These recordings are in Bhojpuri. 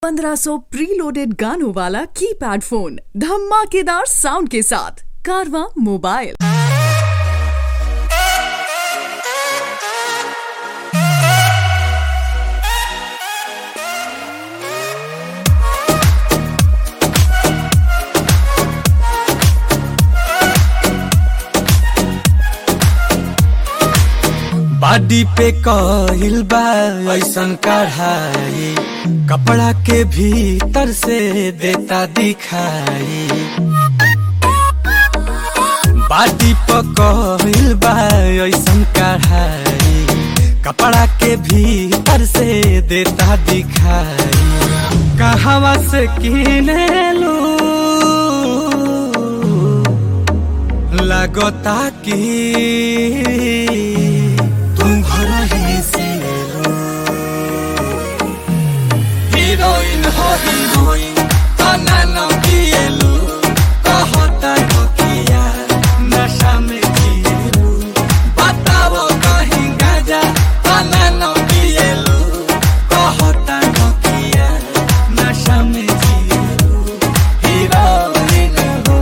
1500 प्रीलोडेड गानों वाला कीपैड फोन धमाकेदार साउंड के साथ कारवा मोबाइल बाडी पे कहिल बा ऐसन कढ़ाई कपड़ा के भीतर से देता दिखाई बाडी पे कहिल बा ऐसन कढ़ाई कपड़ा के भीतर से देता दिखाई कहवा से किने लू लगता कि तुम घर ही से लो हीरोइन हो हीरोइन तना न पिएलु कहता हो किया नशा में जिएलु बताओ कहीं गाजा तना न पिएलु कहता हो किया नशा में जिएलु हीरोइन हो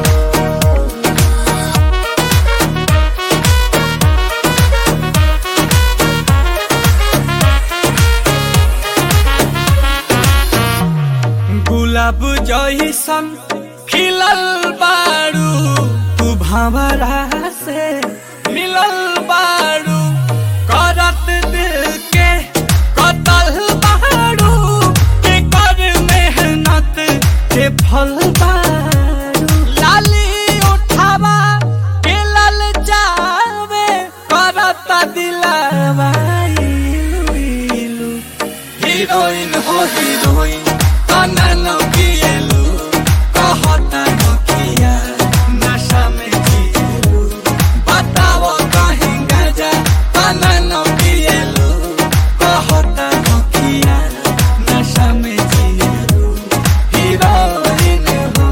गुलाब जैसन खिलल बारू तू भंवरा से मिलल बारू करत दिल के कतल बारू के कर मेहनत के फल बारू लाली उठावा के लल जावे करत दिलावा इलू इलू हीरोइन हो हीरोइन तना न पिएलु कहता न किया नशा में जिएलु बताओ कहीं गाजा तना न पिएलु कहता न किया नशा में जिएलु हीरोइन हो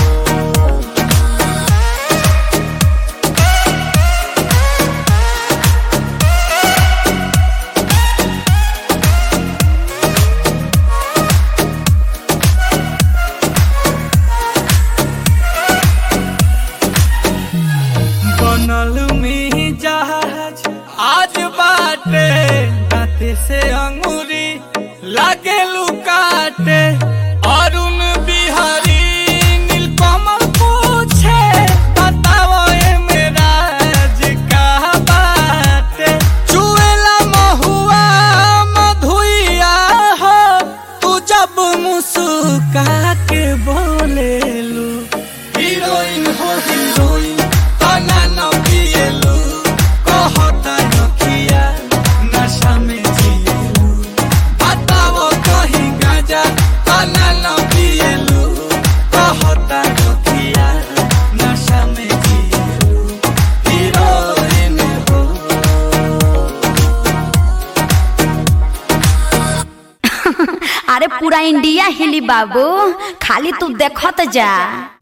बनल में जहाज आज बाटे दाते से अंगूरी लागे लुकाटे अरुण बिहारी नीलकमल पूछे बताओ ए मेरा का बाटे चुएला महुआ मधुइया हो तू जब मुस्का के बोलेलू हीरोइन हो हीरोइन तना न पिएलु कहता न किया नशा में जिएलु बताओ कहीं गाजा तना न पिएलु कहता न किया नशा में जिएलु हीरोइन हो अरे पूरा इंडिया हिली बाबू खाली तू देखत जा